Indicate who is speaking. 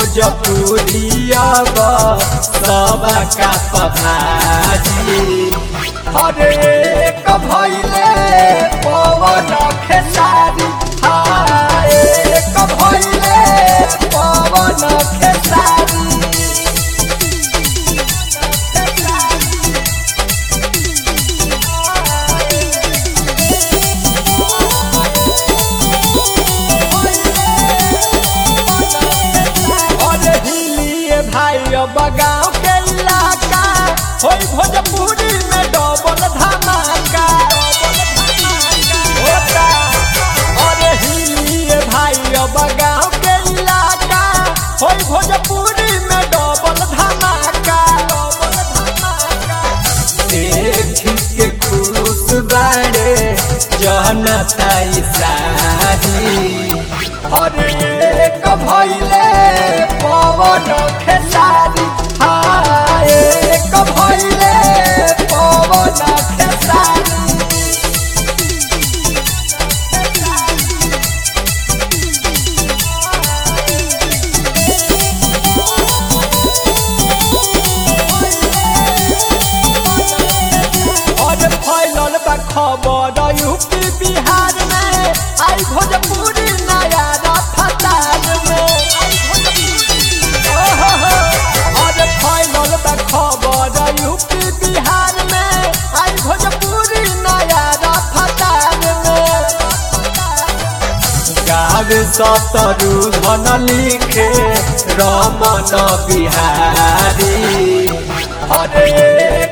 Speaker 1: भोजपुरिया सब का पभाजी अरे कभैले पवन खेसारी हाय कभैले पवन खेसारी अरे हिलिए भाई अब गाँव के इलाका होई भोजपुरी में डबल धमाका होता अरे हिलिए भाई अब गाँव के इलाका होई भोजपुरी में डबल धमाका देख के खुश बाड़े जनता ई सारी अरे कभैले पवन खेसारी हाय कभैले पवन खेसारी और फैलल बा खबर यूपी बिहार में आई भोजपुरी नया रफ्तार में ओहो हो, और फैलल बा खबर यूपी बिहार में आई भोजपुरी नया रफ्तार में गावे सतरु धन लिखे रमन बिहारी अरे